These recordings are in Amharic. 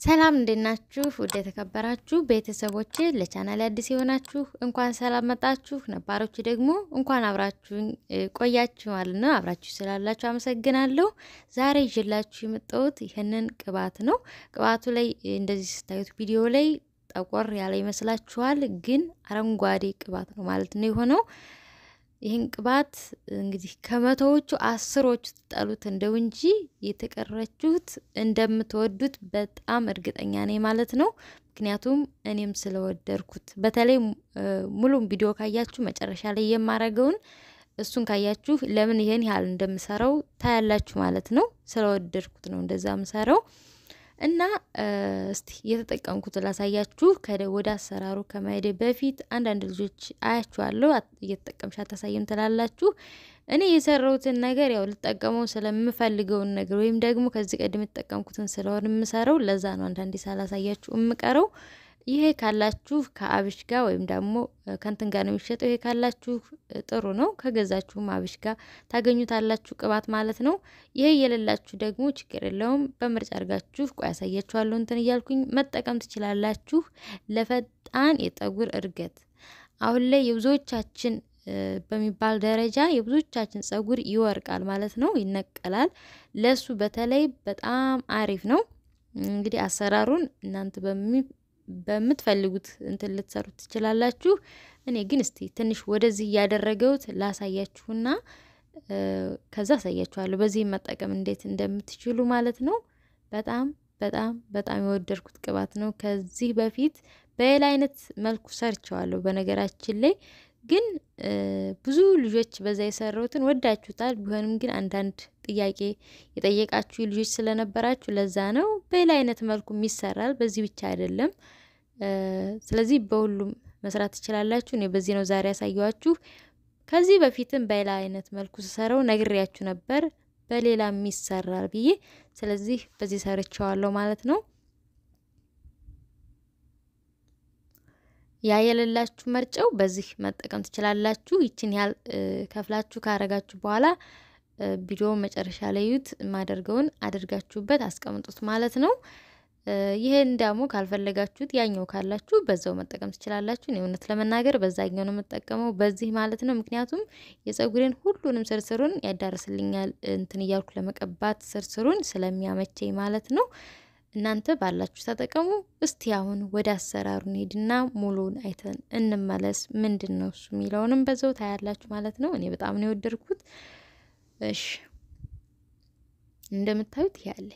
ሰላም እንዴት ናችሁ? ውድ የተከበራችሁ ቤተሰቦቼ፣ ለቻናል አዲስ የሆናችሁ እንኳን ሰላም መጣችሁ፣ ነባሮች ደግሞ እንኳን አብራችሁኝ ቆያችሁ ማለት ነው። አብራችሁ ስላላችሁ አመሰግናለሁ። ዛሬ ይዤላችሁ የመጣሁት ይህንን ቅባት ነው። ቅባቱ ላይ እንደዚህ ስታዩት ቪዲዮ ላይ ጠቆር ያለ ይመስላችኋል፣ ግን አረንጓዴ ቅባት ነው ማለት ነው የሆነው ይህን ቅባት እንግዲህ ከመቶዎቹ አስሮቹ ትጠሉት እንደው እንጂ የተቀረችሁት እንደምትወዱት በጣም እርግጠኛ ነኝ ማለት ነው። ምክንያቱም እኔም ስለወደድኩት በተለይ ሙሉም ቪዲዮ ካያችሁ መጨረሻ ላይ የማረገውን እሱን ካያችሁ ለምን ይሄን ያህል እንደምሰራው ታያላችሁ ማለት ነው። ስለወደድኩት ነው እንደዛ ምሰራው እና እስቲ እየተጠቀምኩት ላሳያችሁ። ወደ አሰራሩ ከመሄዴ በፊት አንዳንድ ልጆች አያችኋለሁ እየተጠቀምሽ አታሳይም ትላላችሁ። እኔ የሰራሁትን ነገር ያው ልጠቀመው ስለምፈልገውን ነገር ወይም ደግሞ ከዚህ ቀደም የተጠቀምኩትን ስለሆን የምሰራው ለዛ ነው አንዳንዴ ሳላሳያችሁ የምቀረው። ይሄ ካላችሁ ከአብሽ ጋር ወይም ደግሞ ከንትን ጋር ነው የሚሸጠው። ይሄ ካላችሁ ጥሩ ነው። ከገዛችሁም አብሽ ጋር ታገኙታላችሁ ቅባት ማለት ነው። ይሄ የሌላችሁ ደግሞ ችግር የለውም። በምርጫ አድርጋችሁ ቆይ ያሳያችኋለሁ እንትን እያልኩኝ መጠቀም ትችላላችሁ። ለፈጣን የጠጉር እድገት አሁን ላይ የብዙዎቻችን በሚባል ደረጃ የብዙዎቻችን ጸጉር ይወርቃል ማለት ነው፣ ይነቀላል። ለሱ በተለይ በጣም አሪፍ ነው። እንግዲህ አሰራሩን እናንተ በሚ በምትፈልጉት እንትን ልትሰሩት ትችላላችሁ። እኔ ግን እስቲ ትንሽ ወደዚህ እያደረገውት ላሳያችሁና ከዛ አሳያችኋለሁ በዚህ መጠቀም እንዴት እንደምትችሉ ማለት ነው። በጣም በጣም በጣም የወደድኩት ቅባት ነው። ከዚህ በፊት በሌላ አይነት መልኩ ሰርቸዋለሁ። በነገራችን ላይ ግን ብዙ ልጆች በዛ የሰራሁትን ወዳችሁታል። ቢሆንም ግን አንዳንድ ጥያቄ የጠየቃችሁ ልጆች ስለነበራችሁ ለዛ ነው። በሌላ አይነት መልኩም ይሰራል፣ በዚህ ብቻ አይደለም። ስለዚህ በሁሉም መስራት ትችላላችሁ። እኔ በዚህ ነው ዛሬ ያሳየኋችሁ። ከዚህ በፊትም በሌላ አይነት መልኩ ስሰራው ነግሬያችሁ ነበር፣ በሌላም ይሰራል ብዬ። ስለዚህ በዚህ ሰርቸዋለሁ ማለት ነው። ያ የሌላችሁ መርጨው በዚህ መጠቀም ትችላላችሁ። ይችን ያህል ከፍላችሁ ካረጋችሁ በኋላ ቪዲዮ መጨረሻ ላይ ዩት የማደርገውን አድርጋችሁበት አስቀምጡት ማለት ነው። ይህን ደግሞ ካልፈለጋችሁት ያኛው ካላችሁ በዛው መጠቀም ትችላላችሁ። እኔ እውነት ለመናገር በዛኛው ነው የምጠቀመው በዚህ ማለት ነው። ምክንያቱም የጸጉሬን ሁሉንም ስርስሩን ያዳርስልኛል እንትን እያልኩ ለመቀባት ስርስሩን ስለሚያመቸኝ ማለት ነው። እናንተ ባላችሁ ተጠቀሙ። እስቲ አሁን ወደ አሰራሩ እንሄድና ሙሉን አይተን እንመለስ። ምንድን ነው እሱ የሚለውንም በዛው ታያላችሁ ማለት ነው። እኔ በጣም ነው የወደድኩት። እሺ እንደምታዩት ያለኝ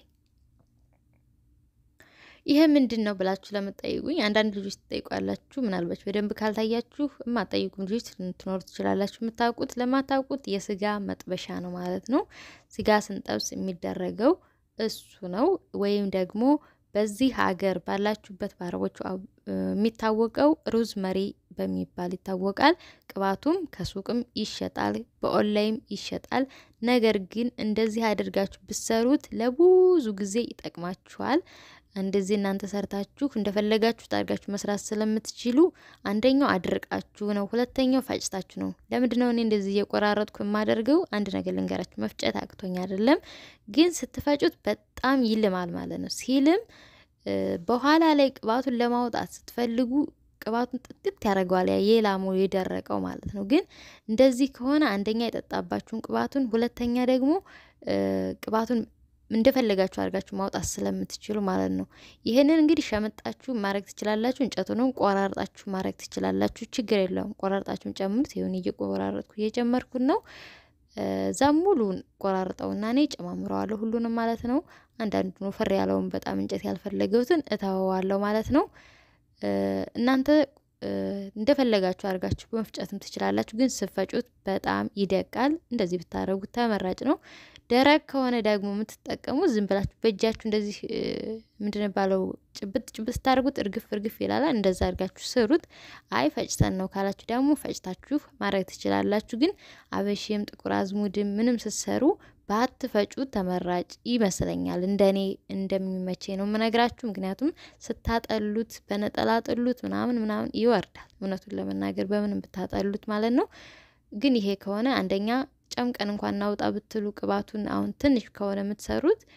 ይሄ ምንድን ነው ብላችሁ ለምትጠይቁኝ አንዳንድ ልጆች ትጠይቋላችሁ። ምናልባት በደንብ ካልታያችሁ የማጠይቁም ልጆች ትኖሩ ትችላላችሁ። የምታውቁት ለማታውቁት የስጋ መጥበሻ ነው ማለት ነው። ስጋ ስንጠብስ የሚደረገው እሱ ነው። ወይም ደግሞ በዚህ ሀገር ባላችሁበት በአረቦቹ የሚታወቀው ሩዝ መሪ በሚባል ይታወቃል። ቅባቱም ከሱቅም ይሸጣል፣ በኦንላይን ይሸጣል። ነገር ግን እንደዚህ አድርጋችሁ ብሰሩት ለብዙ ጊዜ ይጠቅማችኋል። እንደዚህ እናንተ ሰርታችሁ እንደፈለጋችሁ አድርጋችሁ መስራት ስለምትችሉ አንደኛው አድርቃችሁ ነው፣ ሁለተኛው ፈጭታችሁ ነው። ለምንድን ነው እኔ እንደዚህ እየቆራረጥኩ የማደርገው? አንድ ነገር ልንገራችሁ፣ መፍጨት አቅቶኝ አይደለም፣ ግን ስትፈጩት በጣም ይልማል ማለት ነው። ሲልም በኋላ ላይ ቅባቱን ለማውጣት ስትፈልጉ ቅባቱን ጥጥት ያደርገዋል፣ ያ የላሙ የደረቀው ማለት ነው። ግን እንደዚህ ከሆነ አንደኛ የጠጣባችሁን ቅባቱን፣ ሁለተኛ ደግሞ ቅባቱን እንደፈለጋችሁ አድርጋችሁ ማውጣት ስለምትችሉ ማለት ነው። ይህንን እንግዲህ ሸመጣችሁ ማድረግ ትችላላችሁ። እንጨቱንም ቆራርጣችሁ ማድረግ ትችላላችሁ። ችግር የለውም። ቆራርጣችሁን ጨምሩት። ይሁን እየቆራረጥኩ እየጨመርኩት ነው። እዛም ሙሉን ቆራርጠውና እኔ ጨማምረዋለሁ ሁሉንም ማለት ነው። አንዳንዱ ወፈር ያለውን በጣም እንጨት ያልፈለገውትን እተወዋለሁ ማለት ነው። እናንተ እንደፈለጋችሁ አድርጋችሁ በመፍጨትም ትችላላችሁ። ግን ስፈጩት በጣም ይደቃል። እንደዚህ ብታደርጉት ተመራጭ ነው። ደረቅ ከሆነ ደግሞ የምትጠቀሙ ዝም ብላችሁ በእጃችሁ እንደዚህ ምንድን ባለው ጭብጥ ጭብጥ ስታደርጉት እርግፍ እርግፍ ይላል። እንደዛ አድርጋችሁ ስሩት። አይ ፈጭተን ነው ካላችሁ ደግሞ ፈጭታችሁ ማድረግ ትችላላችሁ። ግን አበሽም ጥቁር አዝሙድም ምንም ስትሰሩ ባትፈጩት ተመራጭ ይመስለኛል። እንደኔ እንደሚመቼ ነው የምነግራችሁ። ምክንያቱም ስታጠሉት በነጠላ ጥሉት ምናምን ምናምን ይወርዳል። እውነቱን ለመናገር በምንም ብታጠሉት ማለት ነው። ግን ይሄ ከሆነ አንደኛ ጨምቀን እንኳን እናውጣ ብትሉ ቅባቱን አሁን ትንሽ ከሆነ የምትሰሩት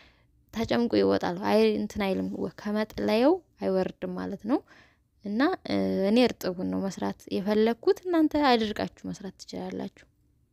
ተጨምቆ ይወጣል። አይ እንትን አይልም ከመጥለየው አይወርድም ማለት ነው። እና እኔ እርጥቡን ነው መስራት የፈለግኩት። እናንተ አድርቃችሁ መስራት ትችላላችሁ።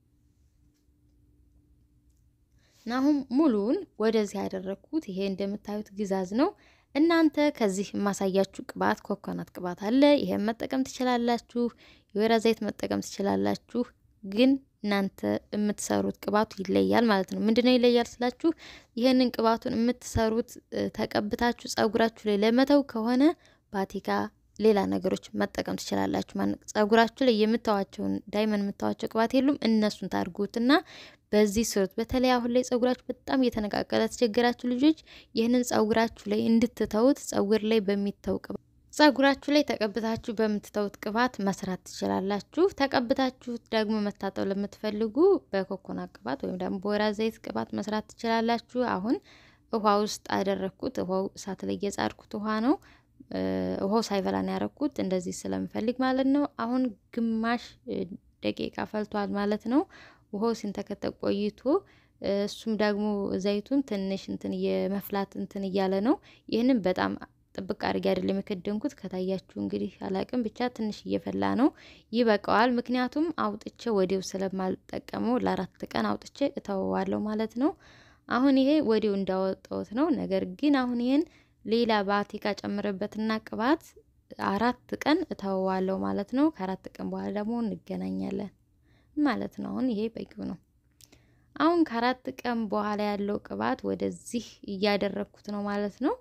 እና አሁን ሙሉውን ወደዚህ ያደረግኩት ይሄ እንደምታዩት ግዛዝ ነው። እናንተ ከዚህ የማሳያችሁ ቅባት ኮኮናት ቅባት አለ። ይሄን መጠቀም ትችላላችሁ። የወይራ ዘይት መጠቀም ትችላላችሁ። ግን እናንተ የምትሰሩት ቅባቱ ይለያል ማለት ነው። ምንድነው ይለያል ስላችሁ ይህንን ቅባቱን የምትሰሩት ተቀብታችሁ ጸጉራችሁ ላይ ለመተው ከሆነ ባቲካ ሌላ ነገሮች መጠቀም ትችላላችሁ። ማለት ጸጉራችሁ ላይ የምታዋቸውን ዳይመንድ የምታዋቸው ቅባት የሉም እነሱን ታድርጉትና በዚህ ስሩት። በተለይ አሁን ላይ ጸጉራችሁ በጣም እየተነቃቀለ ተቸገራችሁ ልጆች ይህንን ጸጉራችሁ ላይ እንድትተውት ጸጉር ላይ በሚተው ቅባት ጸጉራችሁ ላይ ተቀብታችሁ በምትተውት ቅባት መስራት ትችላላችሁ። ተቀብታችሁት ደግሞ መታጠብ ለምትፈልጉ በኮኮናት ቅባት ወይም ደግሞ በወይራ ዘይት ቅባት መስራት ትችላላችሁ። አሁን ውሃ ውስጥ አደረግኩት። ውሃው እሳት ላይ የጻድኩት ውሃ ነው። ውሃው ሳይፈላ ነው ያረኩት፣ እንደዚህ ስለምፈልግ ማለት ነው። አሁን ግማሽ ደቂቃ ፈልቷል ማለት ነው። ውሃው ሲንተከተቅ ቆይቶ እሱም ደግሞ ዘይቱን ትንሽ እንትን የመፍላት እንትን እያለ ነው። ይህንን በጣም ጥብቅ አድርጌ አይደለም የከደንኩት። ከታያችሁ እንግዲህ አላቅም፣ ብቻ ትንሽ እየፈላ ነው። ይበቃዋል። ምክንያቱም አውጥቼ ወዲው ስለማልጠቀመው ለአራት ቀን አውጥቼ እተወዋለሁ ማለት ነው። አሁን ይሄ ወዲው እንዳወጣሁት ነው። ነገር ግን አሁን ይህን ሌላ ባቲካ ጨምርበትና ቅባት አራት ቀን እተወዋለሁ ማለት ነው። ከአራት ቀን በኋላ ደግሞ እንገናኛለን ማለት ነው። አሁን ይሄ በቂው ነው። አሁን ከአራት ቀን በኋላ ያለው ቅባት ወደዚህ እያደረግኩት ነው ማለት ነው።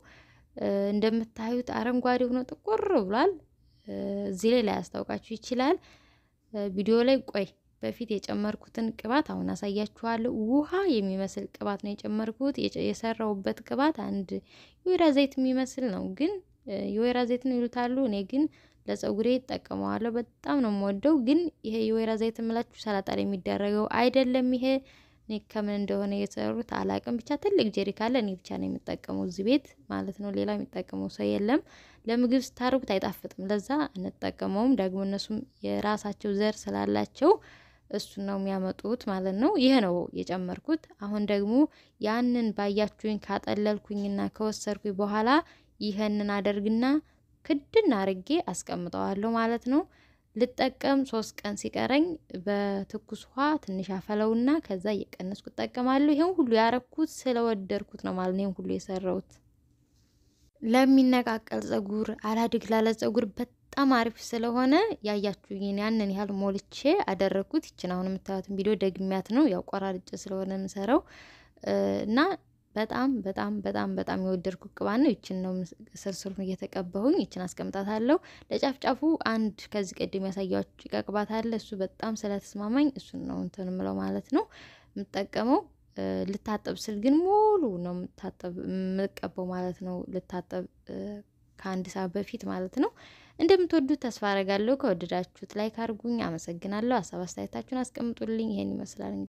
እንደምታዩት አረንጓዴ ሆኖ ጥቁር ብሏል። እዚህ ላይ ላያስታውቃችሁ ይችላል። ቪዲዮ ላይ ቆይ በፊት የጨመርኩትን ቅባት አሁን አሳያችኋለሁ። ውሃ የሚመስል ቅባት ነው የጨመርኩት። የሰራውበት ቅባት አንድ የወይራ ዘይት የሚመስል ነው፣ ግን የወይራ ዘይት ነው ይሉታሉ። እኔ ግን ለጸጉሬ ይጠቀመዋለሁ። በጣም ነው የምወደው። ግን ይሄ የወይራ ዘይት የምላችሁ ሰላጣ ላይ የሚደረገው አይደለም። ይሄ እኔ ከምን እንደሆነ የሰሩት አላቅም። ብቻ ትልቅ ጀሪካ አለ። እኔ ብቻ ነው የሚጠቀመው እዚህ ቤት ማለት ነው። ሌላ የሚጠቀመው ሰው የለም። ለምግብ ስታርጉት አይጣፍጥም። ለዛ እንጠቀመውም። ደግሞ እነሱም የራሳቸው ዘር ስላላቸው እሱን ነው የሚያመጡት ማለት ነው። ይሄ ነው የጨመርኩት። አሁን ደግሞ ያንን ባያችሁኝ ካጠለልኩኝና ከወሰድኩኝ በኋላ ይህንን አደርግና ክድን አርጌ አስቀምጠዋለሁ ማለት ነው። ልጠቀም ሶስት ቀን ሲቀረኝ በትኩስ ውሃ ትንሽ አፈለውና ከዛ እየቀነስኩ እጠቀማለሁ። ይሄን ሁሉ ያረኩት ስለወደድኩት ነው ማለት ነው። ይሄን ሁሉ የሰራሁት ለሚነቃቀል ጸጉር፣ አላድግ ላለ ጸጉር በጣም አሪፍ ስለሆነ ያያችሁኝን ያንን ያህል ሞልቼ አደረግኩት። ይችን አሁን የምታዩትን ቪዲዮ ደግሚያት ነው ያው ቆራርጬ ስለሆነ የምሰራው እና በጣም በጣም በጣም በጣም የወደድኩት ቅባት ነው። ይችን ነው ስርስሩን እየተቀባሁኝ ይችን አስቀምጣታለሁ። ለጫፍጫፉ አንድ ከዚህ ቀደም ያሳያችሁ ጭቃ ቅባት አለ። እሱ በጣም ስለተስማማኝ እሱን ነው እንትን ምለው ማለት ነው የምጠቀመው። ልታጠብ ስል ግን ሙሉ ነው የምቀባው ማለት ነው። ልታጠብ ከአንድ ሰዓት በፊት ማለት ነው። እንደምትወዱት ተስፋ አረጋለሁ። ከወደዳችሁት ላይክ አድርጉኝ። አመሰግናለሁ። ሀሳብ አስተያየታችሁን አስቀምጡልኝ። ይሄን ይመስላል።